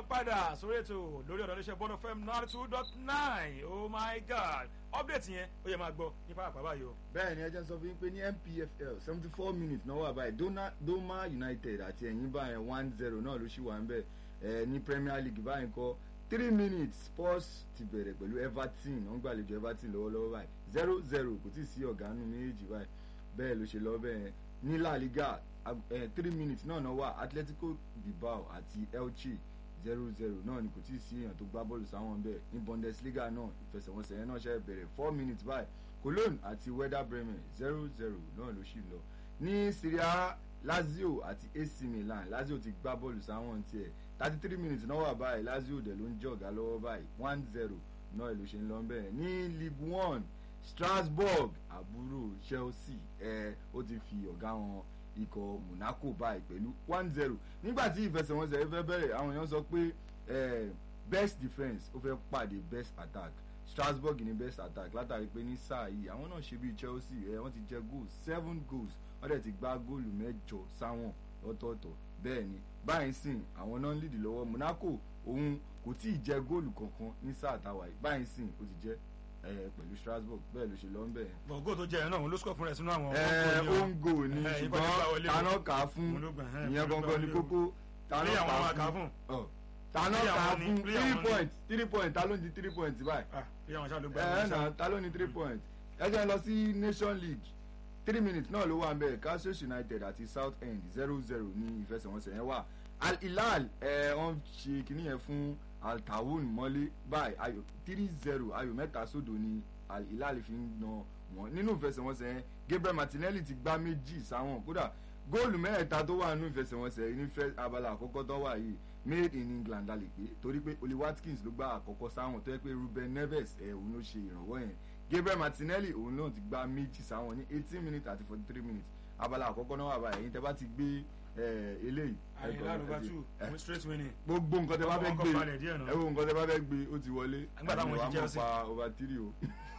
padà sórí ètò lórí ọ̀dọ̀ iléeṣẹ́ bọ́dọ̀ fm ninety two dot nine oh my god update yẹn ó yẹ máa gbọ́ ní pàápàá báyìí o. bẹ́ẹ̀ ni ẹ jẹ́ sọ fún yín pé ní npfl seventy four minutes náà wà báyìí Dona- doma united àti ẹ̀yìn báyẹn one zero náà ló ṣì wà ń bẹ̀ ẹ̀ ní premier league báyìí kọ́ three minutes spurs ti bẹ̀rẹ̀ pẹ̀lú everton wọ́n gbàlejò everton lọ́wọ́lọ́wọ́ báyìí zero zero kò tí ì sí ọ̀gánú méjì báyìí bẹ́ẹ̀ ló ṣe lọ bẹ́ẹ̀ ní la liga ag- eh, three minutes náà náà wà atletico bilbao àti elche zero zero náà ni kò tí ì sí èèyàn tó gbá bọ́ọ̀lù sáwọn bẹ́ẹ̀ ní bundesliga náà ìfẹsẹ̀wọnsẹ̀ yẹn náà ṣe bẹ̀rẹ̀ four minutes báyìí cologne àti werder bremen zero zero náà ló ṣì lọ ní syria A, lazio àti ac milan lazio ti gbá bọ́ọ̀lù sáwọn tiẹ̀ thirty three minutes náà wà báyìí lazio dẹ̀ ló ń jọ̀gá lọ́wọ́ báyìí one zero náà ló ṣe ń lọ bẹ́ẹ̀ ní league one strasbourg àbúrò chelsea ẹ ó ti fi ọ̀gá wọn ikọ̀ monaco báyìí pẹ̀lú one zero nígbà tí ìfẹsẹ̀wọnsẹ̀ fẹ́ bẹ̀rẹ̀ àwọn èèyàn sọ pé eh, best defence ó fẹ́ pàdé best attack strasbourg ní best attack látàrí pé ní sáà yìí àwọn náà ṣe bíi chelsea ẹ wọ́n ti jẹ goals seven goals wọ́n dẹ̀ ti gbá góòlù mẹ́jọ sáwọn lọ́tọ̀ọ̀tọ̀ bẹ́ẹ̀ ni báyìí sìn àwọn náà ń lìdí lọ́wọ́ monaco òun kò tí ì jẹ góòlù kankan ní sáà táwa yìí báyìí sìn ó ti jẹ ẹ pẹ̀lú strasbourg bẹ́ẹ̀ ló ṣe lọ ń bẹ̀ yẹn gbọ̀ngàn tó jẹ́ ẹ̀ náà òun ló score fún rẹ̀ sínú àwọn ẹ ongo ni Eh, ìbọn nígbà wọlé ṣùgbọ́n o. taná kà á fún Òun ló gbà, eh, ìyẹn òun ló gbà gangan ni wọlé o. kókó taná Play àwọn máa kà kà á á fún fún. ọ, taná Play kà á àwọn ni, fún play three àwọn ni. points three points ta ló ń di three points báyìí ah bí àwọn aṣáájú gbà ẹ ẹ wọlé nà ta ló ní three points ẹ jẹ́ lọ sí nation league three minutes náà ló wà ń bẹ̀ Castles united àti south end zero zero ní ìfẹsẹ̀wọnsẹ̀ yẹn wà al hilal ẹ wọ́n ṣe kínní yẹn fún al tawun mọ́lé báyìí ayò three zero ayò mẹ́ta sódò ní al hilal fi ń na wọn nínú ìfẹsẹ̀wọnsẹ̀ yẹn gabriel martinelli ti gbá méjì sáwọn kódà góòlù mẹ́ẹ̀ta tó wà nínú ìfẹsẹ̀wọnsẹ̀ yìí ní fẹ́ abala àkọ́kọ́ tó wà yìí made in england la lè pé torí pé oli watkins ló gbá àkọ́kọ́ sáwọn tó yẹ pé ruben neves ẹ̀ òun ló ṣe ìrànwọ́ yẹn gabriel martinelli òun náà ti gbá méjì sáwọn ní eighteen minutes àti forty three minutes abala àkọ́kọ́ náà wà báyìí ẹ̀yin tẹ́ bá ti gbé ẹ̀, eléyìí ẹ̀, àyìnlá ló bá ẹ̀, tù ẹ̀, fún straight winning gbogbo nǹkan tẹ́ bá fẹ́ Ọkọ̀ gbé balẹ̀ díẹ̀ náà. ẹ wo nǹkan tẹ́ bá fẹ́ gbé ó ti wọlé Nígbà táwọn Àmì wa ti Chelsea. mọ̀ pa over three o.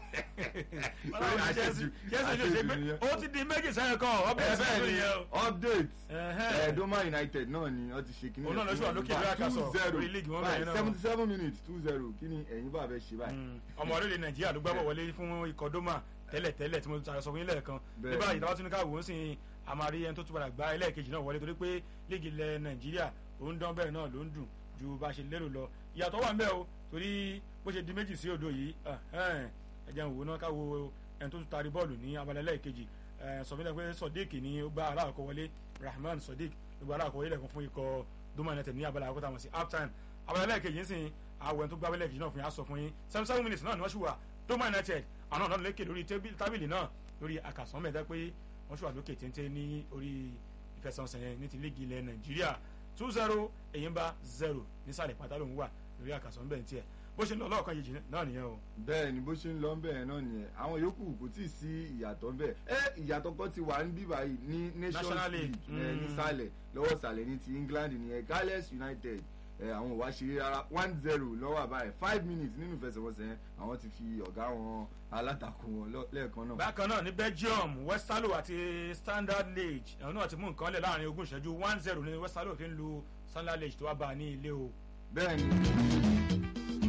Ọlọ́run Chelsea Chelsea lè ṣe pé ó ti di méjì sẹ́yìn kan ọbẹ̀ ẹ ẹ̀sẹ̀ bẹ́ẹ̀ tó ni yẹ o. update Ẹ̀hẹ́n. ẹ Doma United náà ni wọ́n ti ṣe kíní Òun náà lọ sí wà lókè lórí àkàsọ̀, lórí league wọn bẹ̀rẹ̀ náà. seventy seven minutes two zero kí ni ẹ̀yin bá fẹ́ ṣe báyìí. Mm. ọmọ orílẹ̀ nàìjíríà ló gbábọ̀ wọlé fún ikọ̀ doma tẹ́lẹ̀ tẹ́lẹ̀ tí mo ti sọ fún yín lẹ́ẹ̀kan Bẹ́ẹ̀ nígbà ni. ìdáwọ́ tún ní káwọ́ ń sìn àmàrí ẹni tó tún padà gba ẹlẹ́ẹ̀kejì náà wọlé torí pé líìgì ilẹ̀ nàìjíríà òun dán bẹ́ẹ̀ náà ló ń dùn ju bá a ṣe lérò lọ ìyàtọ̀ wà ń bẹ o torí bó ṣe di méjì sí òdo yìí ẹ̀hẹ́n, ẹ jẹ́ n wò náà káwọ́ ẹni tó tún taari bọ́ọ̀lù ní abala ẹlẹ́ẹ̀kejì ẹ̀, sọ fún mi pé sodiq ni ó gba aláàkọ́ wọlé rahman sodiq ló gba aláàkọ́ wọlé lẹ́ẹ̀kan fún ikọ̀ doma united ní abala àkọ́tà wọn sí half time abala ẹlẹ́ẹ̀kejì ń sìn àwọn ẹni tó gbá ẹlẹ́ẹ̀kejì náà fún yà sọ fún yín seven seven minutes náà ni wọ́n ṣì wà doma united àwọn náà lékè lórí tébí- tábìlì náà lórí àkàsán mẹ́ta pé wọ́n ṣì wà lókè téńté ní orí ìfẹsẹ̀wọnsẹ̀ yẹn ní ti líìgì ilẹ̀ nàìjíríà two zero èyínbá zero nísàlẹ̀ pátá lòún wà lórí àkàsán bẹ́ẹ̀ tiẹ̀ bó ṣe ń lọ lọ́ọ̀kan yìí náà nìyẹn o. bẹ́ẹ̀ ni bó ṣe ń lọ bẹ́ẹ̀ náà nìyẹn àwọn yòókù kò tí ì sí ìyàtọ̀ bẹ́ẹ̀ ẹ ìyàtọ̀ kan ti wà ní bíbá yìí ní nations National league League, ẹ mm. nísàlẹ̀ lọ́wọ́ sàlẹ̀ ní ti england nìyẹn gales united ẹ àwọn òwá ṣeré rárá one zero lọ́wọ́ àbáyé five minutes nínú ìfẹsẹ̀wọnsẹ̀ yẹn àwọn ti fi ọ̀gá wọn alátakò wọn lọ- lẹ́ẹ̀kan náà. bákan náà ní belgium westalo àti standard liège àwọn náà ti mú nǹkan lẹ̀ láàrin ogún ìṣẹ́jú one zero ní westalo fi ń lu standard liège tó wá bá a ní ilé o. bẹ́ẹ̀ni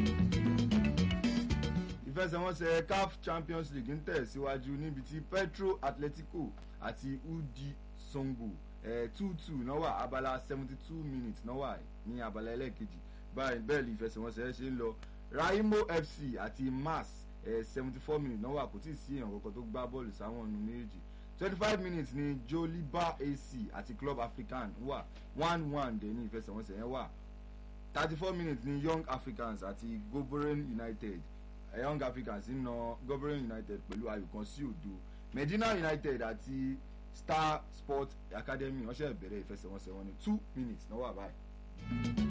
ìfẹsẹ̀wọnsẹ̀ caf champions league ń tẹ̀síwájú níbi tí petro atletico àti udi songo two two náà wà abala seventy two minutes náà wà ní abala ẹlẹ́ẹ̀kejì báyìí bẹ́ẹ̀ ni ìfẹsẹ̀wọnsẹ̀ ṣe ń lọ raimo fc àti mas seventy four minutes náà wà kò tí ì sí èèyàn kankan tó gbá bọ́ọ̀lù sáwọn ọ̀nù méjì twenty five minutes ni joliba ac àti club african wà one one dẹ̀ ní ìfẹsẹ̀wọnsẹ̀ yẹn wà thirty four minutes ni young africans àti goboren united eh, young africans ń na goboren united pẹ̀lú ayò kan sí òdo medina united àti star sport academy wọ́n ṣe bẹ̀rẹ̀ ìfẹsẹ̀wọnsẹ̀ wọn ní two minutes náà wà báyìí.